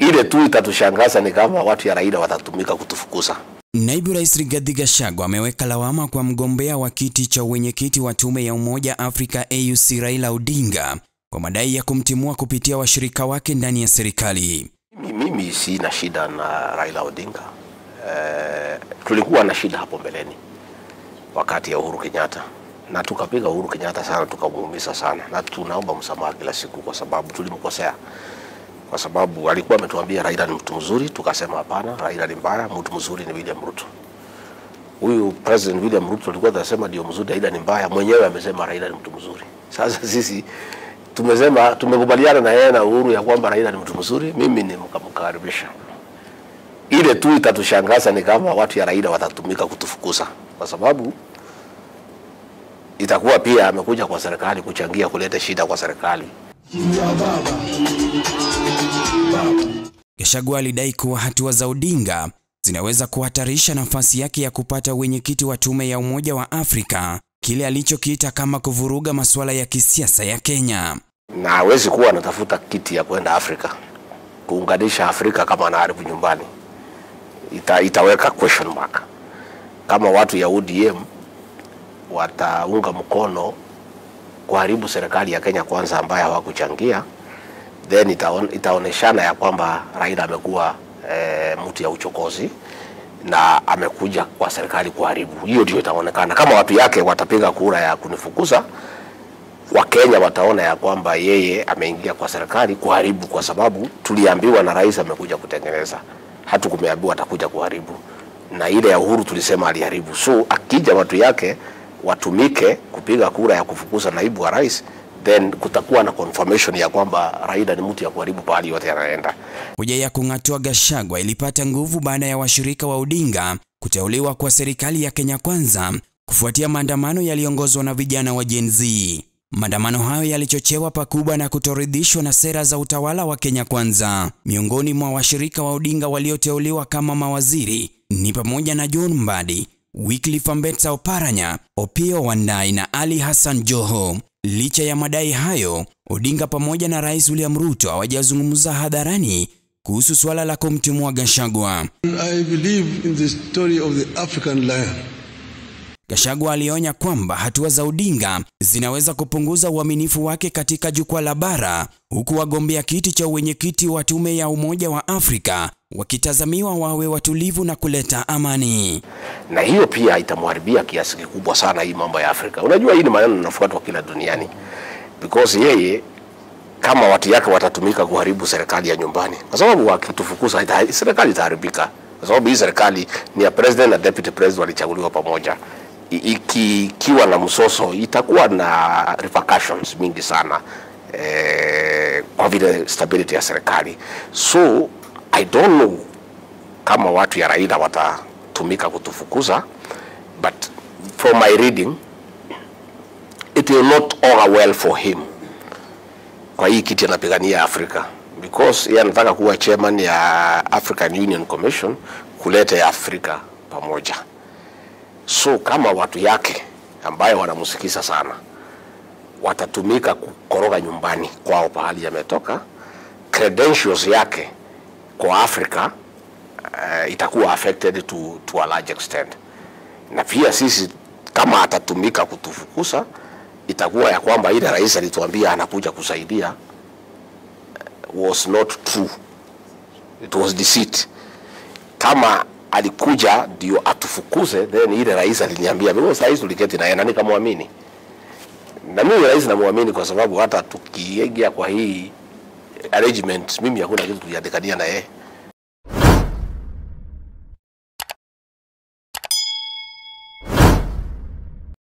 Ile tu itatushangaza ni kama watu ya Raila watatumika kutufukuza. Naibu Rais Rigathi Gachagua ameweka lawama kwa mgombea wa kiti cha uwenyekiti wa tume ya Umoja Afrika AUC Raila Odinga kwa madai ya kumtimua kupitia washirika wake ndani ya serikali. Mimi, mimi sina shida na Raila Odinga. Eh, tulikuwa na shida hapo mbeleni wakati ya Uhuru Kenyatta na tukapiga Uhuru Kenyatta sana, tukamuumiza sana, na tunaomba msamaha kila siku kwa sababu tulimkosea, kwa sababu alikuwa ametuambia Raila ni mtu mzuri, tukasema hapana, Raila ni mbaya, mtu mzuri ni William Ruto. Huyu President William Ruto alikuwa anasema ndio mzuri, Raila ni mbaya, mwenyewe amesema Raila ni mtu mzuri. Sasa sisi tumesema tumekubaliana na yeye na Uhuru ya kwamba Raila ni mtu mzuri, mimi ni mkamkaribisha. Ile tu itatushangaza ni kama watu ya Raila watatumika kutufukuza, kwa sababu itakuwa pia amekuja kwa serikali kuchangia kuleta shida kwa serikali. Gachagua alidai kuwa hatua za Odinga zinaweza kuhatarisha nafasi yake ya kupata wenyekiti wa tume ya Umoja wa Afrika, kile alichokiita kama kuvuruga masuala ya kisiasa ya Kenya. na hawezi kuwa anatafuta kiti ya kwenda Afrika kuunganisha Afrika kama anaharibu nyumbani. Ita, itaweka question mark kama watu ya ODM wataunga mkono kuharibu serikali ya Kenya kwanza ambayo hawakuchangia, then itaon, itaoneshana ya kwamba Raila amekuwa e, mtu ya uchokozi na amekuja kwa serikali kuharibu. Hiyo ndio itaonekana kama watu yake watapiga kura ya kunifukuza Wakenya wataona ya kwamba yeye ameingia kwa serikali kuharibu, kwa sababu tuliambiwa na rais amekuja kutengeneza, hatukumeambiwa atakuja kuharibu. Na ile ya Uhuru tulisema aliharibu. So akija watu yake watumike kupiga kura ya kufukuza naibu wa rais, then kutakuwa na confirmation ya kwamba Raila ni mtu ya kuharibu pahali yote anaenda. Hoja ya kung'atua Gachagua ilipata nguvu baada ya washirika wa Odinga kuteuliwa kwa serikali ya Kenya Kwanza kufuatia maandamano yaliyoongozwa na vijana wa Gen Z. Maandamano hayo yalichochewa pakubwa na kutoridhishwa na sera za utawala wa Kenya Kwanza. Miongoni mwa washirika wa Odinga walioteuliwa kama mawaziri ni pamoja na John Mbadi, Wycliffe Ambetsa Oparanya, Opiyo Wandayi na Ali Hassan Joho. Licha ya madai hayo, Odinga pamoja na Rais William Ruto hawajazungumza hadharani kuhusu suala la kumtimua Gachagua. I believe in the story of the African lion. Gachagua alionya kwamba hatua za Odinga zinaweza kupunguza uaminifu wake katika jukwaa la bara, huku wagombea kiti cha uwenyekiti wa tume ya Umoja wa Afrika wakitazamiwa wawe watulivu na kuleta amani. na hiyo pia itamharibia kiasi kikubwa sana hii mambo ya Afrika. Unajua hii ni maneno yanafuatwa kila duniani because yeye kama watu yake watatumika kuharibu serikali ya nyumbani, kwa sababu wakitufukuza ita- serikali itaharibika, kwa sababu hii serikali ni ya president na deputy president walichaguliwa pamoja. I- iki- Ikiwa na msoso itakuwa na repercussions mingi sana eh, kwa vile stability ya serikali. So I don't know kama watu ya Raila watatumika kutufukuza, but from my reading it will not augur well for him kwa hii kiti anapigania Afrika because yeye anataka kuwa chairman ya African Union Commission kuleta ya Afrika pamoja. So kama watu yake ambayo wanamsikiza sana watatumika kukoroga nyumbani kwao pahali yametoka, credentials yake kwa Afrika uh, itakuwa affected to, to a large extent, na pia sisi kama atatumika kutufukuza itakuwa ya kwamba ile rais alituambia anakuja kusaidia uh, was not true, it was deceit. Kama alikuja ndio atufukuze, then ile rais aliniambia, because rais tuliketi naye na nikamwamini, na mimi rais namwamini kwa sababu hata tukiingia kwa hii arrangement, mimi hakuna kitu tuliandikania na yeye